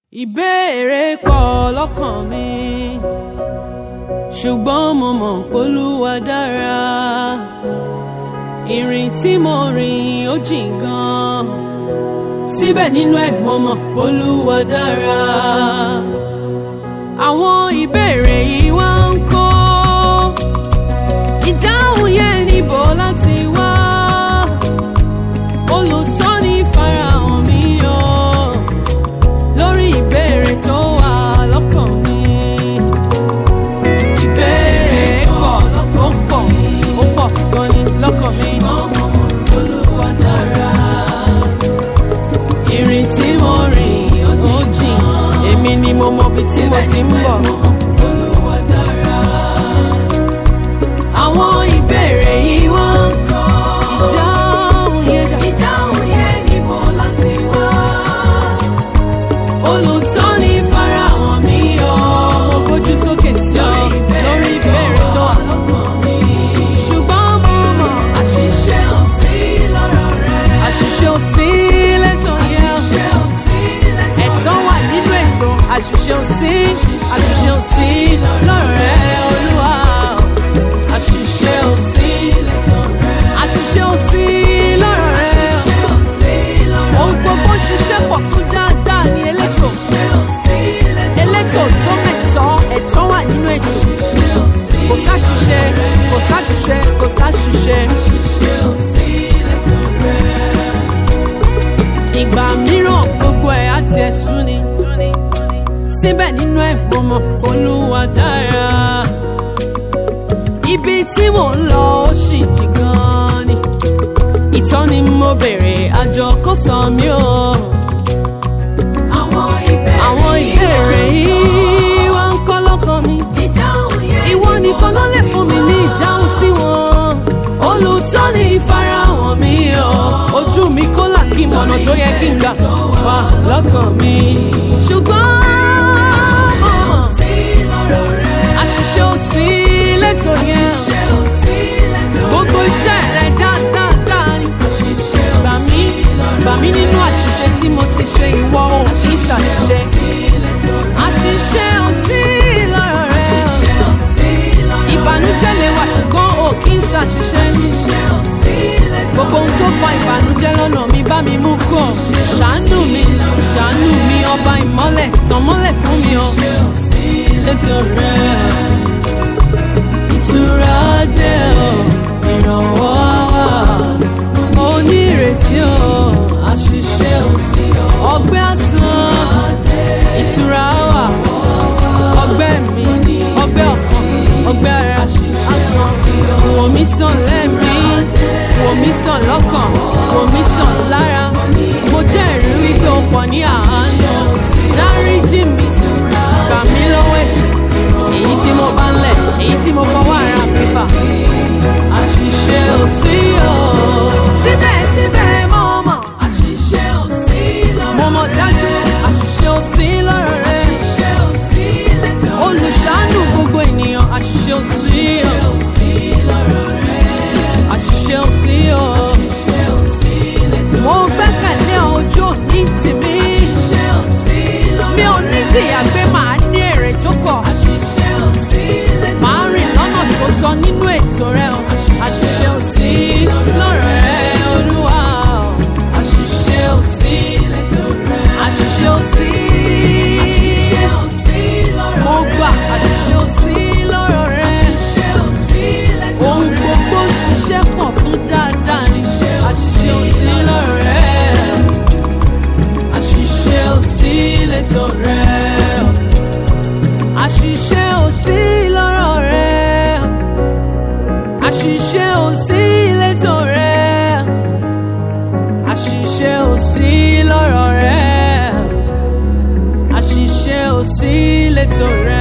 ìbéèrè pọ̀ lọ́kàn mi ṣùgbọ́n mo mọ̀ p'Olúwa dára ìrìn tí mo rìn ó jìn gan síbẹ̀ nínú ẹ̀ mo mọ̀ p'Olúwa dára àwọn ìbéèrè yìí wá ń kó ìdáhùn yẹn níbo láti wá olùtọ́ni farahàn mi o lórí ìbéèrè tó wà lọ́kàn mi. ìbéèrè pọ̀ ó pọ̀ ó pọ̀ gan ni lọ́kàn mi. Olúwa dára. ìrìn tí mo rìn ó jìn èmi ni mo mọ ibi tí mo ti ń bọ̀. Olúwa dára. àwọn ìbéèrè yìí wá ń kọ́ ìdáhùn yẹn dà. ìdáhùn yẹn níbo láti wá olùtọ́ni farahàn mi o. mo gbójú sókè sí ọ lórí ìbéèrè tó wà lọ́kàn mi. ṣùgbọ́n mo mọ̀ àṣìṣe ò sí lọ́rọ̀ rẹ. àṣìṣe ò sí lẹ́tọ̀ yẹn. àṣìṣe ò sí lẹ́tọ̀ rẹ. ẹ̀tọ́ wà nínú ètò àṣìṣe ò sí àṣìṣe ò sí lọ́rọ̀ rẹ olúwa. àṣìṣe ò sí lẹ́tọ̀ rẹ. àṣìṣe ò sí lọ́rọ̀ rẹ. àṣìṣe ò sí lọ́rọ̀ rẹ. ohun gbogbo ṣiṣẹ́ pọ̀ fún dáadáa ní elétò. elétò tó mẹ́tọ́ ẹ̀tọ́ wà nínú ètò. kò sáṣìṣe kò sáṣìṣe kò sáṣìṣe. ìgbà mìíràn gbogbo ẹ̀ á tiẹ̀ sú ni. síbẹ̀ nínú ẹ̀ mo mọ̀ Olúwa dára. ibi tí mò ń lọ ó sì jì gan-an ni. ìtọ́ni mo béèrè àjọ kò sọ mí o. àwọn ìbéèrè yìí wá ń kọ́ lọ́kàn mi. ìwọ nìkan ló lè fún mi ní ìdáhùn sí wọn. olùtọ́ni ìfarahàn mi o. ojú mi kó là kí mọ̀nà tó yẹ kí n gbà wá lọ́kàn mi. ṣùgbọ́n àṣìṣe ò sí lẹ́tọ̀ yẹn. gbogbo iṣẹ́ rẹ̀ dáadáa ni. gbà mí gbà mí nínú àṣìṣe tí mo ti ṣe ìwọ ò kí ṣàṣìṣe. àṣìṣe ò sí lọ́rọ̀ rẹ̀. ìbànújẹ́ lè wà ṣùgbọ́n ò kí ń ṣàṣìṣe. gbogbo ohun tó fa ìbànújẹ́ lọ́nà mi bá mi mú kọ̀. ṣàánú mi ṣàánú mi ọba ìmọ́lẹ̀ tàn mọ́lẹ̀ fún mi o. létò rẹ̀ ìtura dé o ìrànwọ́ wà onírètí o àṣìṣe ò sí o ọgbẹ́ àsán ìtura wà ọgbẹ́ mi ọgbẹ́ ọ̀kan ọgbẹ́ ara àsán wò mí sàn lẹ́mí wò mí sàn lọ́kàn wò mí sàn lára mo jẹ́rìí wípé o pọ̀ ní àánú dáríjì mi gbà mí lọ́wọ́ ẹ̀ṣẹ̀ èyí tí mo bá ń lẹ̀ èyí tí mo fọwọ́ ara mi fà àṣìṣe ò sí o. síbẹ̀síbẹ̀ mo mọ̀ àṣìṣe ò sí lọ́rọ̀ rẹ. mo mọ̀ dájú àṣìṣe ò sí lọ́rọ̀ rẹ. àṣìṣe ò sí lẹ́tọ̀ rẹ. olùṣàánú gbogbo ènìyàn àṣìṣe ò sí o. àṣìṣe ò sí o. mo gbẹ́kẹ̀lé ojú òní tèmi. mi ò ní tìyà pé màá ní èrè tó pọ̀. màá rìn lọ́nà tó tọ́ nínú ètò rẹ o. àṣìṣe ò sí lọ́rọ̀ rẹ olúwa o. àṣìṣe ò sí àṣìṣe ò sí. mo gbà àṣìṣe ò sí lọ́rọ̀ rẹ. ohun gbogbo ṣiṣẹ́ pọ̀ fún dáadáa ni. àṣìṣe ò sí lọ́rọ̀ rẹ. àṣìṣe ò sí lẹ́tọ̀ rẹ. àṣìṣe ò sí lọ́rọ̀ rẹ. àṣìṣe ò sí lẹ́tọ̀ rẹ. àṣìṣe ò sí lọ́rọ̀ rẹ. àṣìṣe ò sí lẹ́tọ̀ rẹ.